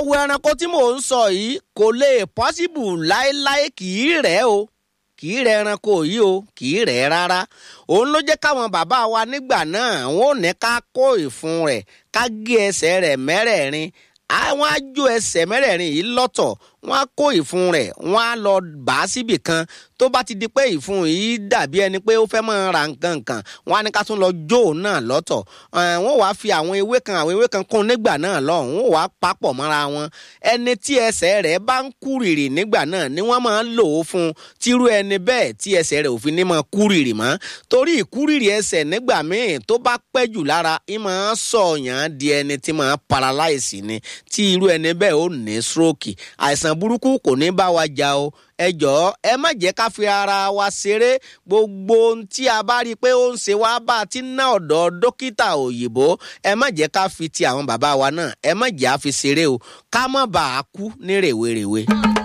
wo ẹranko tí mò ń sọ yìí kò lè pọ́síbù láéláé kì í rẹ̀ o kì í rẹ̀ ẹranko yìí o kì í rẹ̀ rárá òun ló jẹ́ káwọn bàbá wa nígbà náà wọn ò ní ká kó ìfun rẹ̀ ká gé ẹsẹ̀ rẹ̀ mẹ́rẹ̀ẹ̀rin àwọn á jó ẹsẹ̀ mẹ́rẹ̀ẹ̀rin yìí lọ́tọ̀ wọ́n á kó ìfun rẹ̀ wọ́n á lọ bà á síbì kan tó bá ti di pé ìfun yìí dàbí ẹni pé ó fẹ́ máa ra nǹkan kan wọ́n á ní ká tún lọ jó òun náà lọ́tọ̀ wọ́n wàá fi àwọn ewé kan àwọn ewé kan kún nígbà náà lọ́hùn wọ́n wàá papọ̀ mọ́ra wọn ẹni tí ẹsẹ̀ rẹ̀ bá ń kúrìrì nígbà náà ni wọ́n máa ń lò ó fún tírú ẹni bẹ́ẹ̀ tí ẹsẹ̀ rẹ̀ ò fi ní máa kúrìrì mọ́ torí ìkúrìrì ẹsẹ̀ nígbà míì tó bá pẹ́ jù lára ì máa sọ̀yàn di ẹni tí máa paralyze ni tí irú ẹni bẹ́ẹ̀ ó ní stroke àìsàn burúkú kò ní bá wa jà o ẹ jọ̀ọ́ ẹ má jẹ́ ká fi ara wa ṣeré gbogbo ohun tí a bá rí i pé ó ń ṣe wá bá a ti ná ọ̀dọ̀ dókítà òyìnbó ẹ má jẹ́ ká fi ti àwọn bàbá wa náà ẹ má jẹ́ á fi ṣeré o ká má bàa kú ní rèwerèwe.